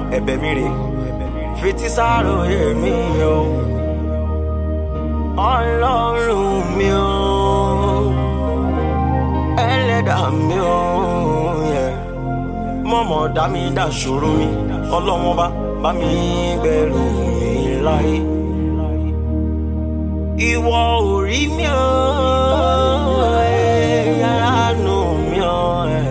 ẹ̀bẹ̀ mi rè fetí sáròyé mi o ọlọ́run mi o ẹlẹ́dàá mi o yeah. mọ̀mọ́ dá mi dá ṣòro mi ọlọ́wọ́n bá bá mi gbẹ̀rù mi láyé ìwọ ò rí mi o yàrá nù mi o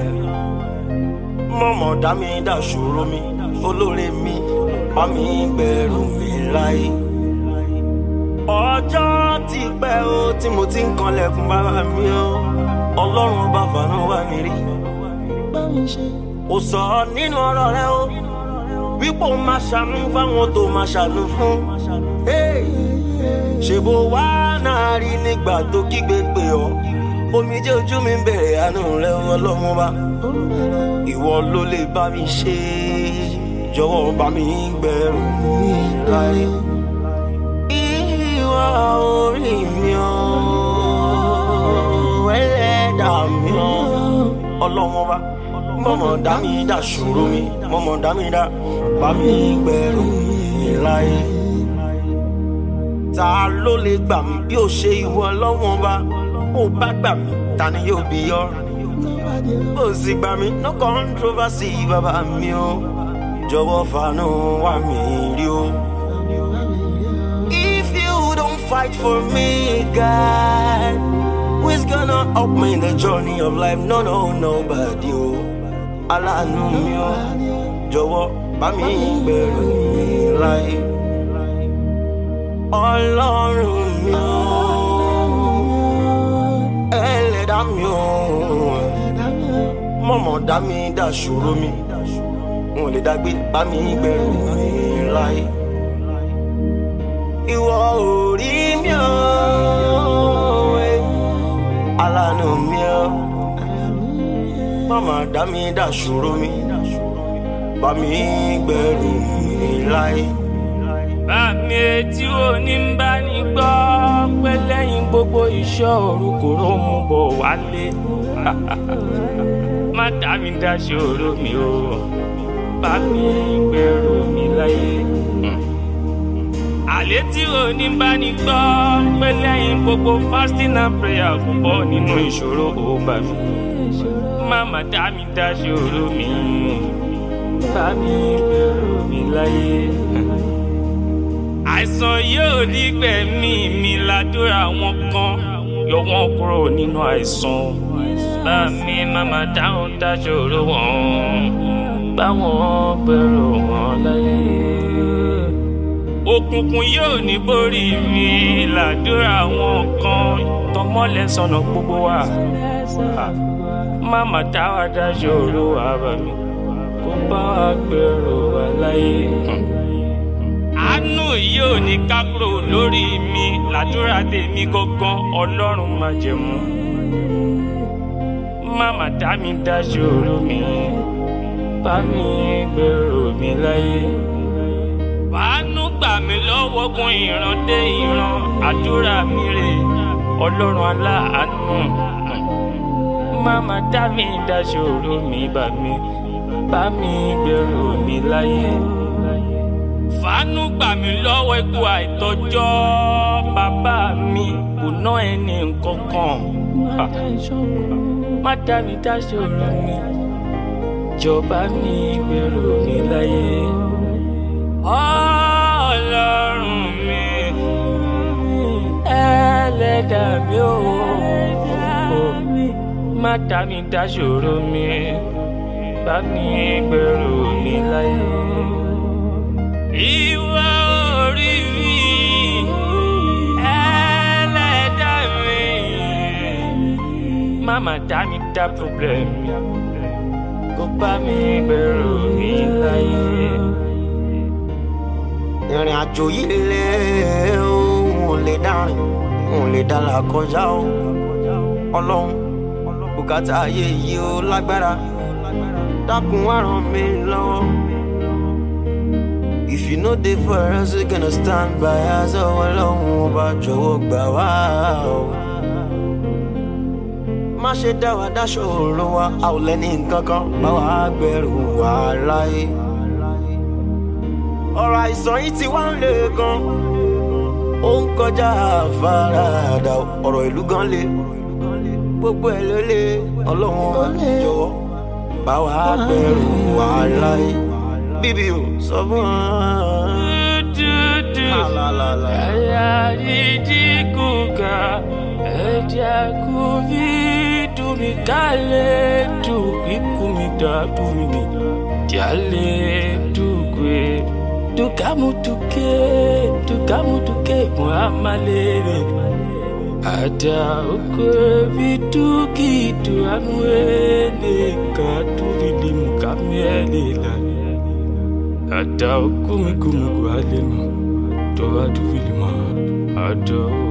mọ̀mọ́ dá mi dá ṣòro mi olóore mi bá mi gbẹ̀rù mi láyé ọjọ́ ti pẹ́ o tí mo ti ń kanlẹ̀kùn bàbá mi o ọlọ́run bá fàánú wá mi rí ó sọ nínú ọ̀rọ̀ rẹ o wípé o máa ṣàánú fáwọn tó máa ṣàánú fún ṣèbó wá náà rí nígbà tó kígbe pé ọ omijé ojú mi ń bèrè àánú rẹ ọlọ́run bá ìwọ ló lè bá mi ṣe jọ̀wọ́ bá mi gbẹ̀rù mi láyé ìwà orí mi ò ẹlẹ́dà mi ò ọlọ́wọ́n bá mọ̀mọ́ dá mi dá ṣòro mi mọ̀mọ́ dá mi dá bá mi gbẹ̀rù mi láyé. ta ló lè gbà mí bí ó ṣe ìwọ ọlọ́wọ́n bá ó bá gbà mí ta ni yóò bí yọ. ó sì gbà mí no controversy bàbá mi o jọ̀wọ́ fàánú wá mi rí o. If you don't fight for me, God, who's gonna help me in the journey of life? No, no, nobody. Oh, aláàánú mi o, jọ̀wọ́ bá mi gbẹ̀rù mi láyé. Ọlọ́run mi o, ẹlẹ́dàá mi o, mọ̀mọ́ dá mi dá ṣòro mi, n ò lè dágbé bá mi gbẹ̀rù mi láyé ìwọ ò rí mi o aláàánú mi o màmá dá mi dá ṣòro mi bá mi gbẹ̀rù mi láyé. bàmí etí òní ń bá ní gbọ́ pé lẹ́yìn gbogbo iṣẹ́ òru kò ró mú bọ̀ wálé má dá mi dá ṣòro mi o bá mi gbẹ̀rù mi láyé. àlẹ́ tí òní ń bá ní gbọ́ pé lẹ́yìn gbogbo fasting and prayer kò bọ́ nínú ìṣòro ó bá mi má má dá mi dá ṣòro mi bá mi gbẹ̀rù mi láyé àìsàn yóò ní gbẹ̀mí mi ládùúrà wọn kan yọ wọn kúrò nínú àìsàn bá mi máma dáhùn dáṣòro wọn báwọn gbèrò wọn láyé. òkùnkùn yóò ní borí mi ládùúrà wọn kan tọmọlẹ sọnà gbogbo wa máma dáwà dáṣòro wa bá mi kó bá wa gbèrò wa láyé. Hmm àánú yóò ní ká kúrò lórí mi làdúrà tèmi gangan ọlọ́run máa jẹ̀mú. máma dá mi dá ṣòro mi bá mi gbèrò mi láyé. fàánú gbà mí lọ́wọ́ gun ìran dé ìran àdúrà mi rè ọlọ́run aláàánú. máma dá mi dá ṣòro mi bá mi bá mi gbèrò mi láyé fàánú gbà mí lọ́wọ́ ikú àìtọ́jọ́ bàbá mi kò ná ẹni kankan má dá mi dá ṣòro mi jọba mi gbèrò mi láyé ọlọ́run mi ẹlẹ́dà mi ò má dá mi dá ṣòro mi bá mi gbèrò mi láyé ìwà orí mi ẹlẹ́dà mi mama dá mi dá problem mi kó bá mi gbèrò mi láyé. ìrìn àjò yìí lé òun ò lè dárin òun ò lè dára kọjá o ọlọ́run bùkátà ayé yìí ó lágbára dákun wá ràn mí lọ́wọ́. If you know they for us, we gonna stand by us all along. Ọba jọ̀wọ́ gbà wá o. Má ṣe dá wa dáṣọ òru wa, a ò lẹ́ni nǹkan kan bá wa gbẹ̀rù wá láyé. ọ̀rọ̀ àìsàn yìí ti wá ń lè gan ó ń kọjá àfaradà ọ̀rọ̀ ìlú gan le gbogbo ẹ̀ ló lé ọlọ́run jọ̀wọ́ bá wa gbẹ̀rù wàhálà yìí bíbí o sọ fún wa. dúdú ẹ̀yà ìdí kúkà ẹ̀jẹ̀ kú bí dùnmí kálẹ̀ dùn ikú mi dá dùn mí jálẹ̀ dùgbé dukamu tuke dukamu tuke muhammadu ada oko viduki tu anuele katu vidi mukamele la ada okumi kumu kualenu to adu vilima ada